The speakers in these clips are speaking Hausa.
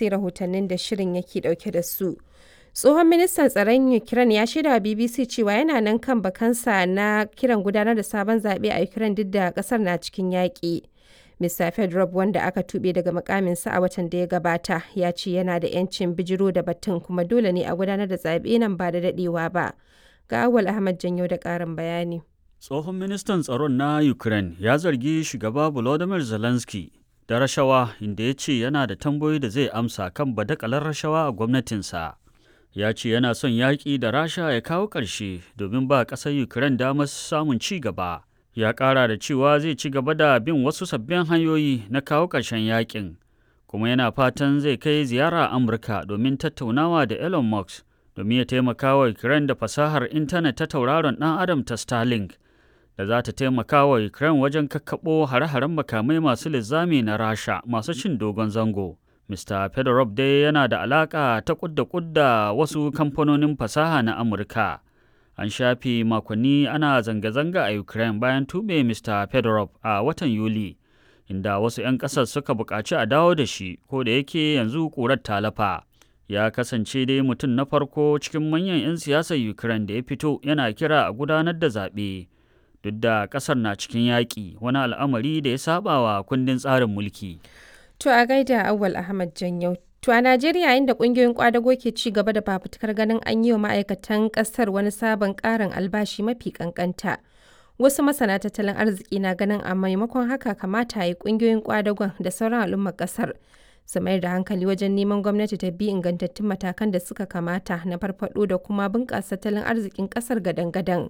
sai rahotannin da shirin yake dauke da su. Tsohon ministan tsaron Ukraine ya shaida wa BBC cewa yana nan kan bakansa na kiran gudanar da sabon zaɓe a Ukraine duk da ƙasar na cikin yaƙi. Mr. Fedorov wanda aka tuɓe daga mukaminsa a watan da ya gabata ya ce yana da 'yancin bijiro da batun kuma dole ne a gudanar da zaɓe nan ba da daɗewa ba. Ga Awal Ahmad Janyo da ƙarin bayani. Tsohon ministan tsaron na Ukraine ya zargi shugaba Volodymyr Zelensky da rashawa inda ya ce yana da tambayoyi da zai amsa kan badakalar rashawa a gwamnatinsa. Ya ce yana son yaƙi da Rasha ya kawo ƙarshe domin ba ƙasar Ukraine damar samun ci gaba. Ya ƙara da cewa zai ci gaba da bin wasu sabbin hanyoyi na kawo ƙarshen yaƙin, kuma yana fatan zai kai ziyara Amurka domin tattaunawa da Elon Musk domin ya taimaka wa Ukraine da fasahar intanet ta tauraron ɗan Adam ta Starlink. da za ta taimaka wa Ukraine wajen kakkaɓo hare-haren makamai masu linzami na Rasha masu cin dogon zango. Mr. Fedorov dai yana da alaƙa ta kudda kudda wasu kamfanonin fasaha na Amurka. An shafe makonni ana zanga-zanga a Ukraine bayan tube Mr. Fedorov a watan Yuli, inda wasu 'yan ƙasar suka buƙaci a dawo da shi, ko da yake yanzu ƙurar talafa. Ya kasance dai mutum na farko cikin manyan 'yan siyasar Ukraine da ya fito yana kira a gudanar da zaɓe. duk da kasar na cikin yaƙi wani al'amari da ya saba wa kundin tsarin mulki. To a gaida Awal Ahmad Janyau. To a Najeriya inda ƙungiyoyin kwadago ke ci gaba da fafutukar ganin an yi wa ma'aikatan ƙasar wani sabon ƙarin albashi mafi ƙanƙanta. Wasu masana tattalin arziki na ganin a maimakon haka kamata a yi ƙungiyoyin kwadagon da sauran al'ummar ƙasar su mayar da hankali wajen neman gwamnati ta bi ingantattun matakan da suka kamata na farfaɗo da kuma bunƙasa tattalin arzikin ƙasar gadan-gadan.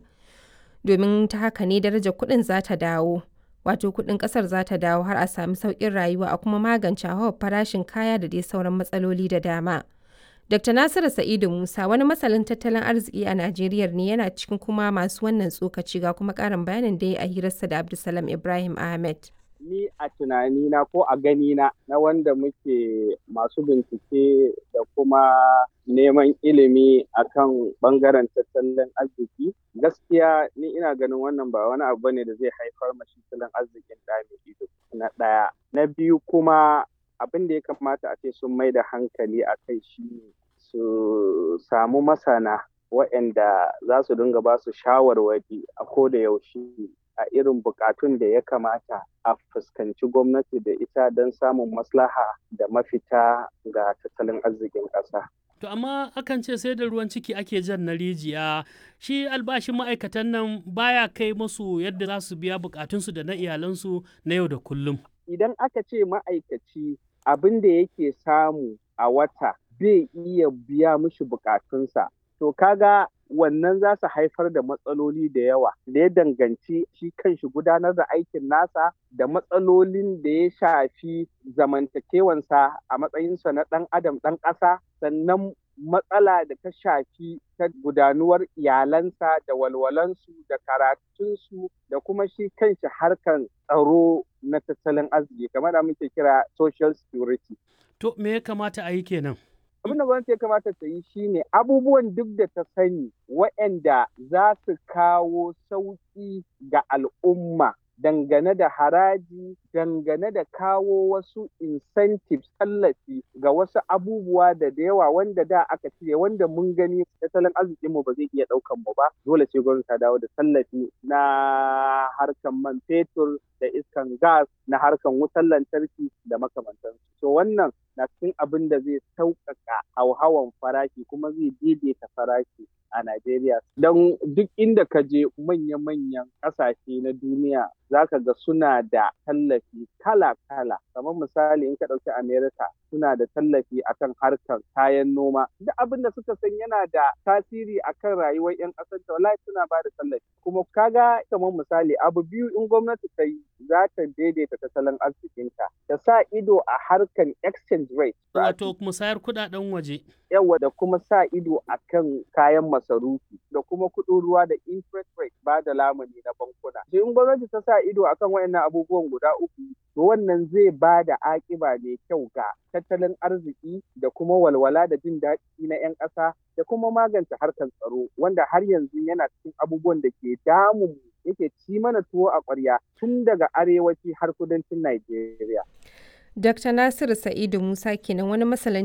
domin ta haka ne darajar kuɗin za ta dawo wato kuɗin ƙasar za ta dawo har a sami sauƙin rayuwa a kuma magance hauhawar farashin kaya da dai sauran matsaloli da dama dr nasiru sa'idu musa wani masalin tattalin arziki a najeriya ne yana cikin kuma masu wannan tsokaci ga kuma ƙarin bayanin da ya a hirarsa da abdulsalam ibrahim ahmed ni a tunanina ko a ganina na wanda muke masu bincike da kuma neman ilimi akan bangaren tattalin arziki gaskiya ni ina ganin wannan ba wani abu ne da zai haifar mashi tattalin arzikin da mai ido na ɗaya na biyu kuma abin da ya kamata a ce sun mai da hankali a kai shi su samu masana waɗanda za su dinga ba su shawarwari a ko da yaushe a irin bukatun da ya kamata a fuskanci gwamnati da ita don samun maslaha da mafita ga tattalin arzikin ƙasa. To amma akan ce sai da ruwan ciki ake jan na rijiya shi albashin ma'aikatan nan baya kai musu yadda za su biya bukatunsu da na iyalansu na yau da kullum. Idan aka ce ma'aikaci abin da yake samu a wata bai iya biya mishi bukatunsa to kaga wannan za su haifar da matsaloli da yawa da ya danganci shi kanshi gudanar da aikin nasa da matsalolin da ya shafi zamantakewansa a matsayinsa na ɗan adam ɗan ƙasa sannan matsala da ta shafi ta gudanuwar iyalansa da walwalansu da karatunsu da kuma shi kanshi harkan tsaro na tattalin arziki kamar da muke kira social security. To me ya kamata a yi kenan? abin da gwamnati ya kamata ta yi shine abubuwan duk da ta sani waɗanda za su kawo sauƙi ga al'umma dangane da haraji dangane da kawo wasu incentives tallafi ga wasu abubuwa da da yawa wanda da aka cire wanda mun gani tattalin arzikinmu ba zai iya ɗaukan mu ba dole sai gwamnati ta dawo da tallafi na harkan man fetur da iskan gas na harkan wutar lantarki da makamantansu to wannan na cikin abin da zai sauƙaƙa hauhawan farashi kuma zai daidaita farashi a Najeriya. Don duk inda ka je manya-manyan ƙasashe na duniya za ka ga suna da tallafi kala-kala. Kamar misali in ka ɗauki Amerika suna da tallafi akan harkar kayan noma. Duk abin da suka san yana da tasiri akan rayuwar 'yan ƙasar ta wallahi suna ba da tallafi. Kuma kaga kamar misali abu biyu in gwamnati ta yi za ta daidaita tattalin arzikinta. Ta sa ido a harkar exchange rate. Wato musayar kuɗaɗen waje. Yawa da kuma sa ido akan kayan masarufi da kuma kuɗin ruwa da interest rate ba da lamuni na bankuna. In gwamnati ta sa ido akan wayannan abubuwan guda uku to wannan zai ba da akiba mai kyau ga tattalin arziki da kuma walwala da jin daɗi na 'yan ƙasa da kuma magance harkar tsaro wanda har yanzu yana cikin abubuwan da ke damun yake ci mana tuwo a ƙwarya tun daga arewaci har kudancin Najeriya. Dr. Nasiru Sa'idu Musa kenan wani masalan